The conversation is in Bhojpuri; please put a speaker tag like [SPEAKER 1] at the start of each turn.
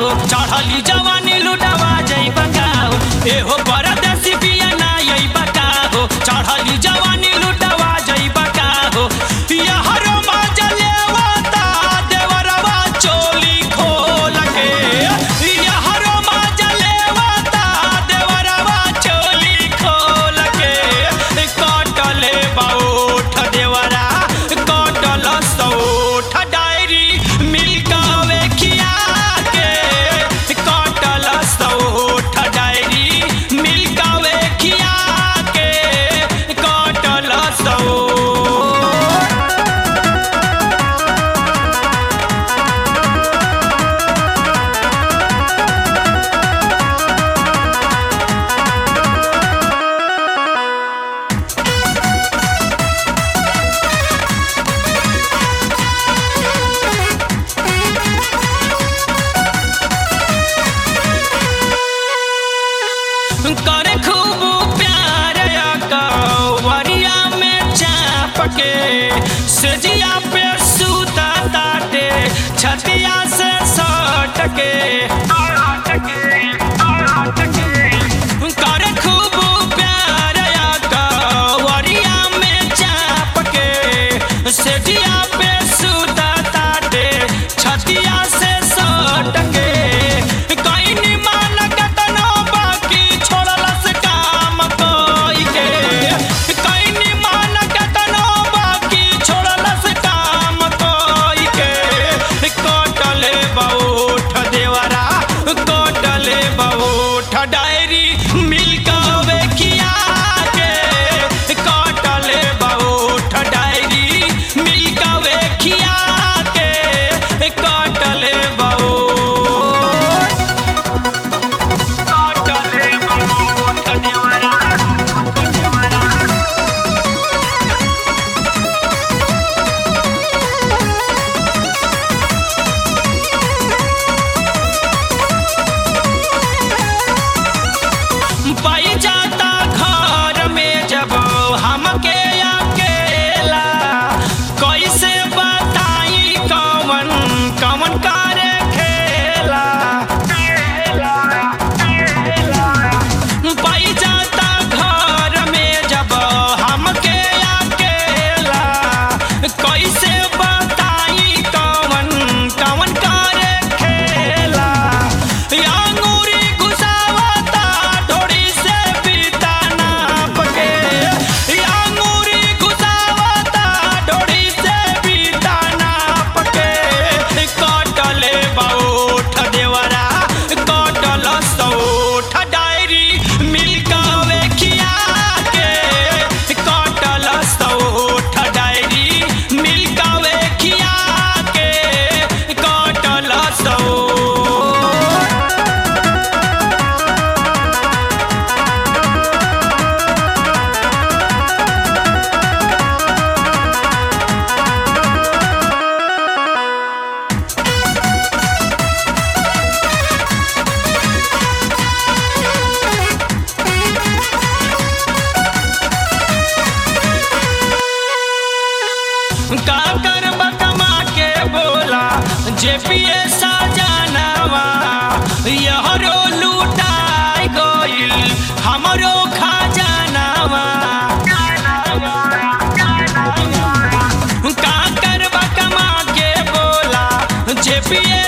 [SPEAKER 1] हो चढ़ली जवानी लुटावा जइबा का हो एहो परदेसी पिया ना अइबा का हो चढ़ली जवानी लुटावा जइबा का हो यहरो मजा लेवता देवरवा चोली खोल के यहरो मजा लेवता देवरवा चोली खोल के कटले बाउठ देवरा कटल सौठ डायरी मिलकावे खिया के कटल सौठ डायरी मिलकावे खिया के कटल सौठ करे खूब प्यार कवरिया में चाप के सजिया पे सूता ताटे छतिया से सट के करे खूब प्यार कवरिया में चाप के सजिया पे सूता ताटे छतिया से सट के कहीं मान कतनो बाकी छोड़लस काम कोई के कहीं मान कतनो बाकी छोड़लस काम कोई के कटले बौठ देवरा कटले बौठ डायरी मिलकावे किया के कटले बौठ डायरी मिलकावे किया के कटले बौठ कटले बौठ देवरा पाई जाता घर में जब हमके अकेला कैसे बताई कवन कवन करे खेला पाई जाता घर में जब हमके अकेला कैसे बताई कवन कवन करे खेला अंगूरी घुसावता ढोड़ी से पीता नाप के अंगूरी घुसावता ढोड़ी से पीता नाप के कटले बौठ देवरा कटल सौठ डायरी मिलकावे खिया के कटल सौठ डायरी मिलकावे खिया के कटल सौठ का करब कमा के बोला जेपीए सजनवा यहरो लूटाई गइल हमरो खजानवा का करब कमा के बोला जेपीए